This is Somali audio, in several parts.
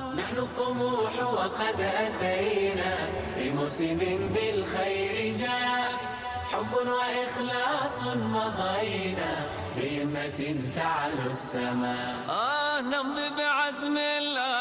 نحن الطموح وقد أتينا بموسم بالخير جاء حب وإخلاص مضينا بهمة تعلو السماء آه نمضي بعزم لا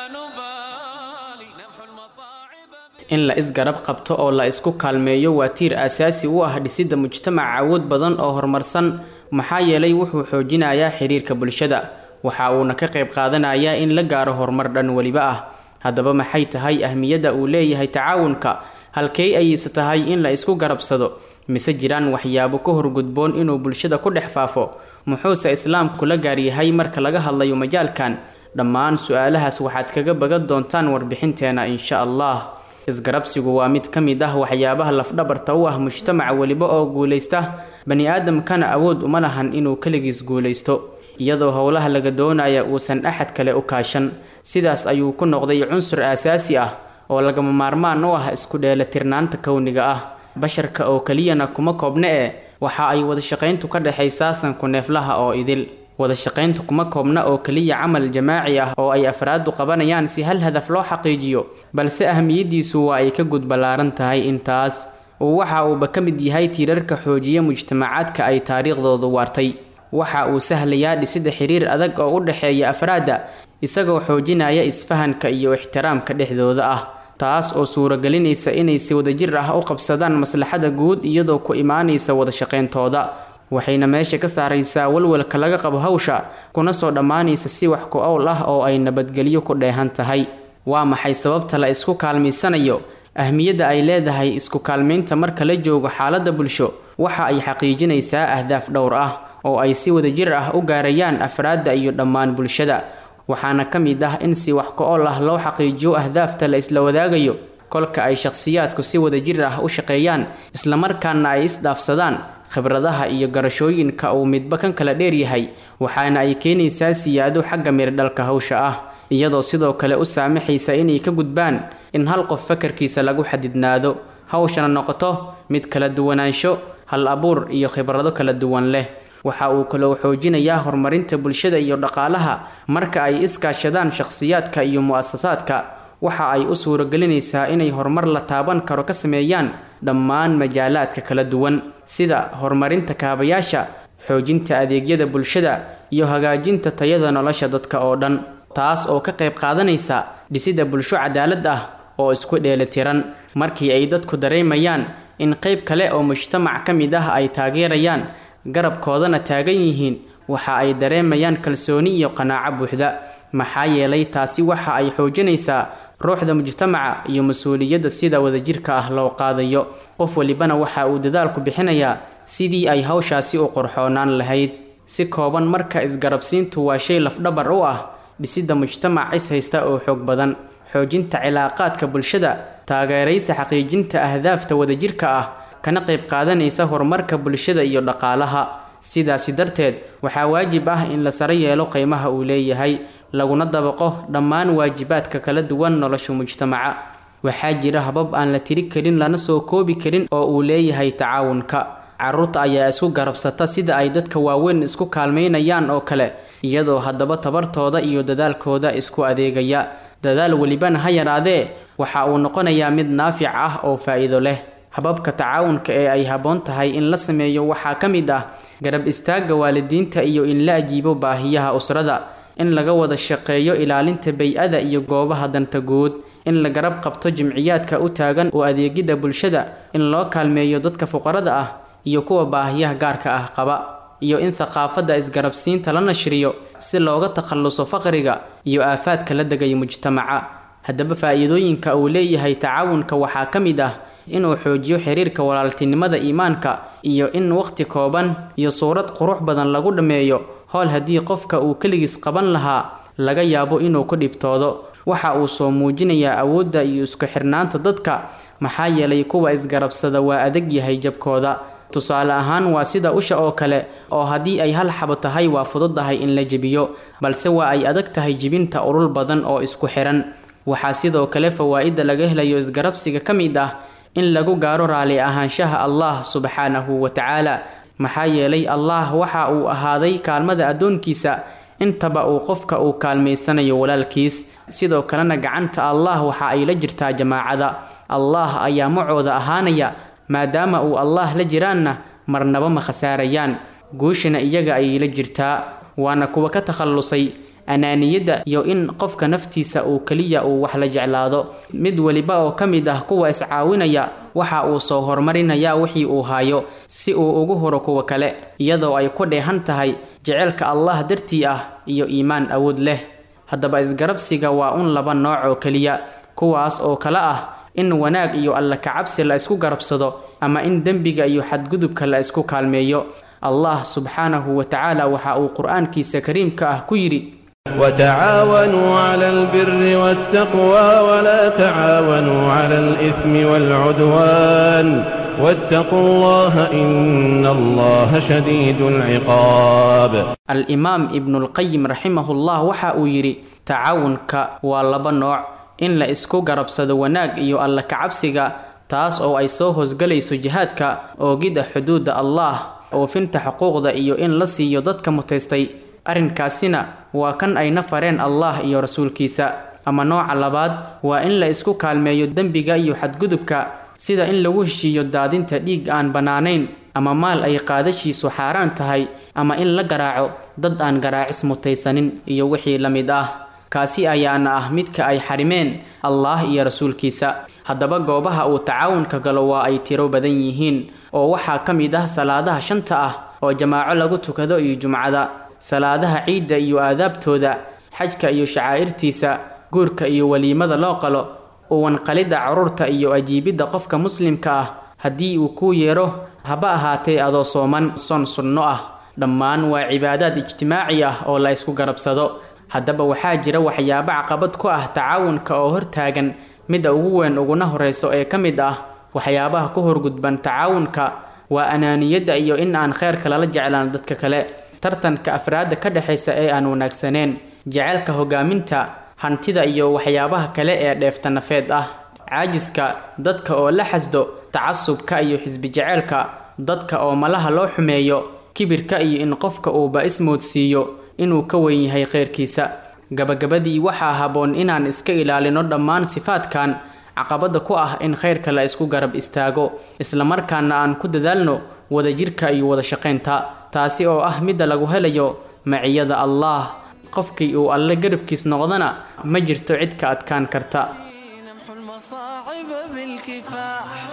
نبالي نمحو المصاعب in la isgarab qabto oo la isku kaalmeeyo waa tiir aasaasi u ah dhisidda mujtamac awood badan oo horumarsan maxaa yeelay wuxuu xoojinayaa xiriirka bulshada waxa uuna ka qayb qaadanayaa in la gaaro horumar dhan weliba ah haddaba maxay tahay ahmiyadda uu leeyahay tacaawunka halkey ayayse tahay in la isku garabsado mise jiraan waxyaabo ka horgudboon inuu bulshada ku dhex faafo muxuuse islaamku la gaaryahay marka laga hadlayo majaalkan dhammaan su-aalahaas waxaad kaga bagan doontaan warbixinteena insha allah isgarabsigu waa mid ka mid ah waxyaabaha lafdhabarta u ah mujtamac weliba oo guulaysta bani aadamkana awood uma lahan inuu keligiis guulaysto iyadoo howlaha laga doonaya uusan axad kale u kaashan sidaas ayuu ku noqday cunsur aasaasi ah oo lagama maarmaan u ah isku dheelatirnaanta kowniga ah basharka oo keliyana kuma koobne e waxa ay wadashaqayntu ka dhexaysaa sanku neeflaha oo idil wadashaqayntu kuma koobna oo keliya camal jamaaci ah oo ay afraadu qabanayaan si hal hadaf loo xaqiijiyo balse ahamiyadiisu waa ay ka gudballaaran tahay intaas uu waxa uuba ka mid yahay tiirarka xoojiya mujtamacaadka ay taariikhdoodu waartay waxa uu sahlayaa dhisidda xiriir adag oo u dhexeeya afraadda isagoo xoojinaya isfahanka iyo ixtiraamka dhexdooda ah taas oo suuragelinaysa inay si wadajir ah u qabsadaan maslaxada guud iyadoo ku imaanaysa wadashaqayntooda waxayna meesha ka saaraysaa walwalka laga qabo hawsha kuna soo dhammaanaysa si wax ku owl ah oo ay nabadgelyo ku dheehan tahay waa maxay sababta la isku kaalmaysanayo ahmiyadda ay leedahay isku kaalmaynta marka la joogo xaaladda bulsho waxa ay xaqiijinaysaa ahdaaf dhowr ah oo ay si wadajir ah u gaarayaan afraadda iyo dhammaan bulshada waxaana ka mid ah in si wax ku-ool ah loo xaqiijiyo ahdaafta la isla wadaagayo kolka ay shakhsiyaadku si wadajir ah u shaqeeyaan islamarkaana ay isdhaafsadaan khibradaha iyo garashooyinka uu midba kan kala dheeryahay waxaana ay keenaysaa siyaado xagga mirdhalka hawsha ah iyadoo sidoo kale u saamaxaysa inay ka gudbaan in hal qof fakarkiisa lagu xadidnaado hawshana noqoto mid kala duwanaansho hal abuur iyo khibrado kala duwan leh waxa uu kaloo xoojinayaa horumarinta bulshada iyo dhaqaalaha marka ay iskaashadaan shakhsiyaadka iyo mu-asasaadka waxa ay u suuragelinaysaa inay horumar la taaban karo ka sameeyaan dhammaan majaalaadka kala duwan sida horumarinta kaabayaasha xoojinta adeegyada bulshada iyo hagaajinta tayada nolosha dadka oo dhan taas oo ka qayb qaadanaysa dhisidda bulsho cadaalad ah oo isku dheelitiran markii ay dadku dareemayaan in qayb kale oo mujtamac ka mid ah ay taageerayaan garabkoodana taagan yihiin waxa ay dareemayaan kalsooni iyo qanaaco buuxda maxaa yeelay taasi waxa ay xoojinaysaa ruuxda mujtamaca iyo mas-uuliyadda sida wadajirka ah loo qaadayo qof walibana waxa uu dadaalku bixinayaa sidii ay hawshaasi u qorxoonaan lahayd si kooban marka isgarabsiintu waa shay lafdhabar u ah dhisidda mujtamac is haysta oo xoog badan xoojinta cilaaqaadka bulshada taageeraysa xaqiijinta ahdaafta wadajirka ah kana qayb qaadanaysa horumarka bulshada iyo dhaqaalaha sidaasi darteed waxaa waajib ah in la saro yeelo qiimaha uu leeyahay laguna dabaqo dhammaan waajibaadka kala duwan nolosha mujtamaca waxaa jira habab aan la tiri karin lana soo koobi karin oo uu leeyahay tacaawunka caruurta ayaa isku garabsata sida ay dadka waaweyn isku kaalmaynayaan oo kale iyadoo haddaba tabartooda iyo dadaalkooda isku adeegaya dadaal welibana ha yaraadee waxa uu noqonayaa mid naafic ah oo faa'iido leh hababka tacaawunka ee ay habboon tahay in la sameeyo waxaa ka mid ah garab istaagga waalidiinta iyo in la ajiibo baahiyaha usrada in laga wada shaqeeyo ilaalinta bay-ada iyo goobaha danta guud in la garab qabto jimciyaadka u taagan oo adeegidda bulshada in loo kaalmeeyo dadka fuqarada ah iyo kuwa baahiyaha gaarka ah qaba iyo in thaqaafadda isgarabsiinta la nashriyo si looga takhalluso faqriga iyo aafaadka la degaya mujtamaca haddaba faa'iidooyinka uu leeyahay tacaawunka waxaa ka mid ah inuu xoojiyo xiriirka walaaltinimada iimaanka iyo in waqti kooban iyo suurad qurux badan lagu dhammeeyo howl haddii qofka uu keligiis qaban lahaa laga yaabo inuu ku dhibtoodo waxa uu soo muujinayaa awoodda iyo isku xirnaanta dadka maxaa yeelay kuwa isgarabsada waa adag yahay jabkooda tusaale ahaan waa sida usha oo kale oo haddii ay hal xabo tahay waa fududahay in la jebiyo balse waa ay adag tahay jibinta urul badan oo isku xiran waxaa sidoo kale fawaa'idda laga helayo isgarabsiga ka mid ah in lagu gaaro raali ahaanshaha allah subxaanahu wa tacaala maxaa yeelay allah waxa uu ahaaday kaalmada addoonkiisa intaba uu qofka uu kaalmaysanayo walaalkiis sidoo kalena gacanta allah waxa ay la jirtaa jamaacada allah ayaa macooda ahaanaya maadaama uu allah la jiraanna marnaba ma khasaarayaan guushana iyaga ayay la jirtaa waana kuwa ka takhallusay anaaniyadda iyo in qofka naftiisa uu keliya uu wax la jeclaado mid weliba oo ka mid ah kuwa iscaawinaya waxa uu soo horumarinayaa wixii uu hayo si uu ugu huro kuwa kale iyadoo ay ku dheehan tahay jeceylka allah dartii ah iyo iimaan awood leh haddaba isgarabsiga waa un laba nooc oo keliya kuwaas oo kale ah in wanaag iyo alla kacabsi la isku garabsado ama in dembiga iyo xadgudubka la isku kaalmeeyo allah subxaanahu wa tacaala waxa uu qur-aankiisa kariimka ah ku yidhi وتعاونوا على البر والتقوى ولا تعاونوا على الإثم والعدوان واتقوا الله إن الله شديد العقاب al-imaam ibnulqayim raximahullah waxa uu yidhi tacaawunka waa laba nooc in la isku garabsado wanaag iyo alla kacabsiga taas oo ay soo hoosgelayso jihaadka oogidda xuduudda allah oofinta xuquuqda iyo in la siiyo dadka mutaystay arrinkaasina waa kan ayna fareen allah iyo rasuulkiisa ama nooca labaad waa in la isku kaalmeeyo dembiga iyo xadgudubka sida in lagu heshiiyo daadinta dhiig aan bannaanayn ama maal ay qaadashiisu xaaraan tahay ama in la garaaco dad aan garaacis mutaysanin iyo wixii la mid ah kaasi ayaana ah midka ay xarimeen allah iyo rasuulkiisa haddaba goobaha uu tacaawunka galo waa ay tiro badan yihiin oo waxaa ka mid ah salaadaha shanta ah oo jamaaco lagu tukado iyo jumcada salaadaha ciidda iyo aadaabtooda xajka iyo shacaa'irtiisa guurka iyo weliimada loo qalo uwanqalidda carruurta iyo ajiibidda qofka muslimka ah haddii uu kuu yeero haba ahaatee adoo sooman son sunno ah dhammaan waa cibaadaad ijtimaaci ah oo la isku garabsado haddaba waxaa jira waxyaabo caqabad ku ah tacaawunka oo hortaagan midda ugu weyn uguna horreyso ee ka mid ah waxyaabaha ku horgudban tacaawunka waa anaaniyadda iyo in aan kheyrka lala jeclaan dadka kale tartanka afraadda ka dhexaysa ee aan wanaagsaneen jaceylka hogaaminta hantida iyo waxyaabaha kale ee dheefta nafeed ah caajiska dadka oo la xasdo tacasubka iyo xisbi jaceylka dadka oo malaha loo xumeeyo kibirka iyo in qofka uuba ismoodsiiyo inuu ka weyn yahay kheyrkiisa gabagabadii waxaa habboon inaan iska ilaalino dhammaan sifaadkan caqabada ku ah in khayrka la isku garab istaago islamarkaana aan ku dadaalno wadajirka iyo wada shaqaynta taasi oo ah midda lagu helayo maciyada allah qofkii uu alle garabkiis noqdana ma jirto cid ka adkaan karta نمحو المصاعب بالكفاح